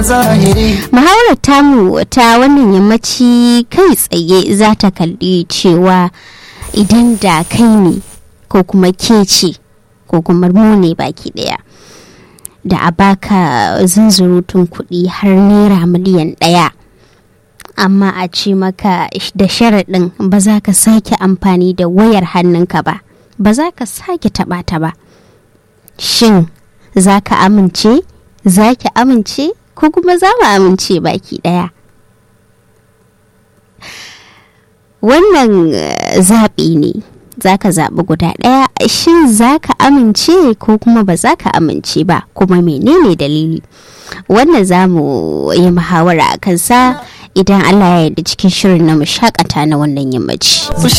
zahiri muhawarar tamu ta wannan yammaci kai tsaye za ta kalli cewa idan da kai ne ko kuma ke ce ko kuma mu ne baki daya da a baka zunzurutun kuɗi har naira miliyan ɗaya amma a ce maka da sharaɗin ba za ka sake amfani da wayar hannunka ba ba za ka sake taɓa ta ba shin za ka amince za ki amince ko kuma za mu amince baki ɗaya wannan eh, zaɓi ne za ka zaɓi guda ɗaya shin za ka amince ko kuma ba za ka amince ba kuma menene dalili wannan za mu yi muhawara a kansa idan allah ya yarda cikin shirin na mu shakata na wannan yammaci fushi